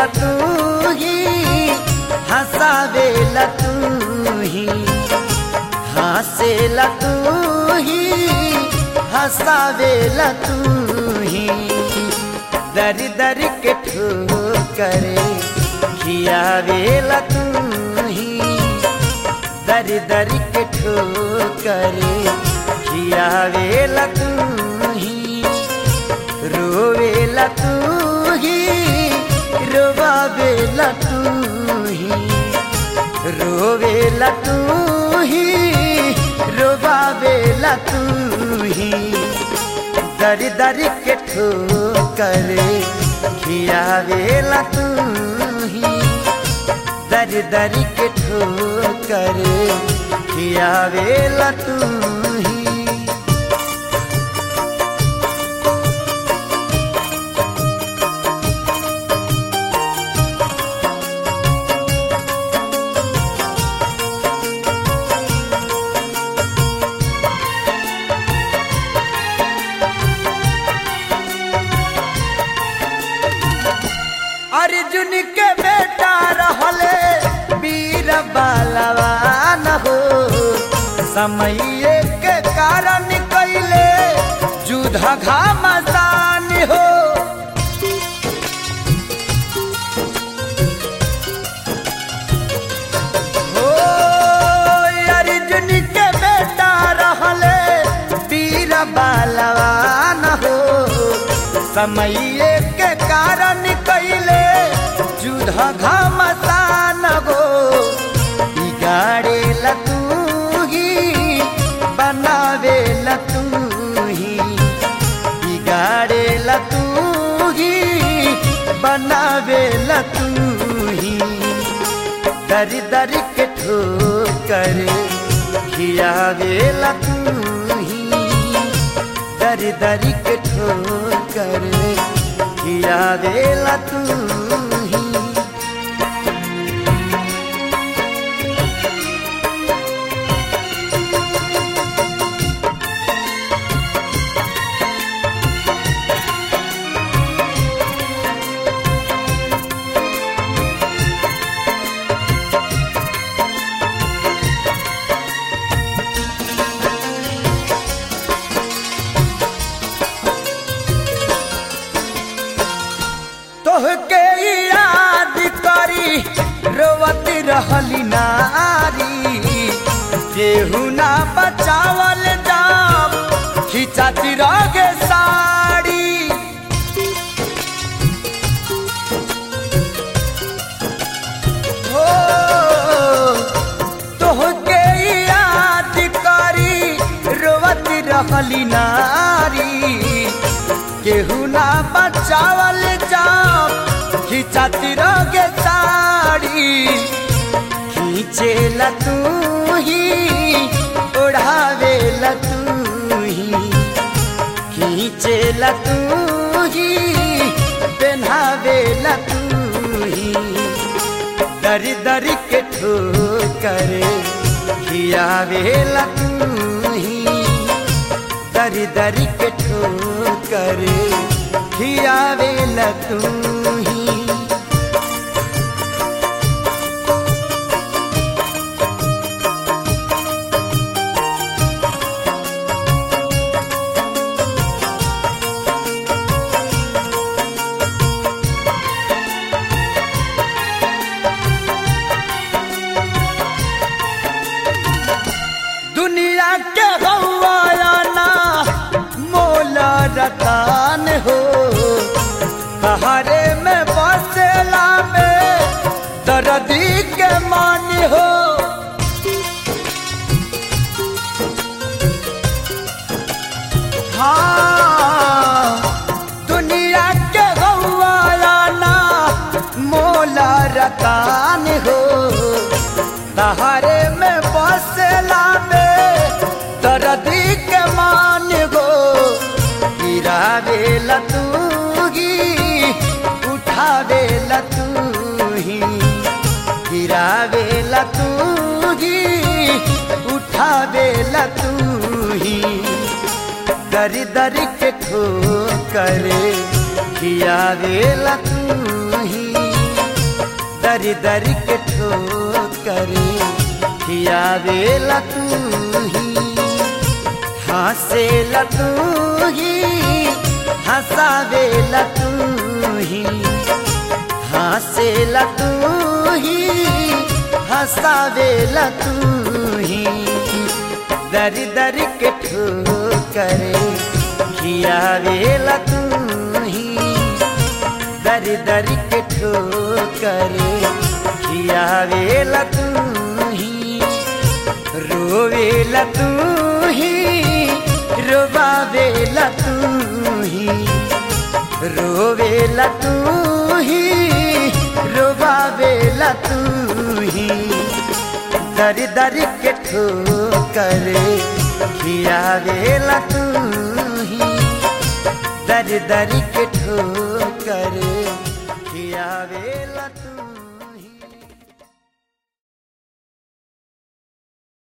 हंसावेला तू ही हंसावेला तू ही हंसेला तू ही हंसावेला तू ही दर दर के ठोकरे खियावेला तू ही दर दर के ठोकरे खियावेला तू ही रोवेला तू ही रोवावेला तू ही रोवेला तू ही रोवावेला तू ही दर दर के ठोकरे खियावेला तू ही दर दर के ठोकरे खियावेला तू ही अर्जुन के बेटा रहले वीर बलवान हो समय के कारण कैले युद्ध घामसान हो हो अर्जुन के बेटा रहले वीर बलवान हो समय के कारण कैले युद्ध घमसान गो बिगाड़े तू ही बनावे तू ही बिगाड़े तू ही बनावे तू ही दर दर के ठोकर खियावे तू ही दर दर के ठोकर खियावेला तू ही तोहके याद करी रोवत रहली नारी केहू ना बचावल जाम खिंचाती रगे साड़ी हो तोहके याद करी रोवत रहली नारी केहू ना बचावल जाम खिंचाती रगे साड़ी खींचेला तू ही ओढ़ावेला तू ही खींचेला तू ही पहनावेला तू ही दर दर के ठोकर खियावेला तू ही दर दर के ठोकर खियावेला तू ही दुनिया के गवाना मोला रतान हो सहारे में बसेला में दर्दी के मान हो हाँ दुनिया के गवाना मोला रतान हो सहारे में बसेला में दर्दी के मान गो गिरावेला तू ही उठावेला तू ही गिरावेला तू ही उठावेला तू ही दर दर के ठोकर खियावेला तू ही दर दर के ठोकर खियावेला तू ही हंसेला तू ही हंसावेला तू ही हंसेला तू ही हंसावेला तू ही दर दर के ठोकर खियावेला तू ही दर दर के ठोकर खियावेला तू ही रोवेला तू ही रोबावेला तू ही रोवेला तू ही रोबावेला तू ही दर दर के ठोकर खियावेला तू ही दर दर के ठोकर खियावेला तू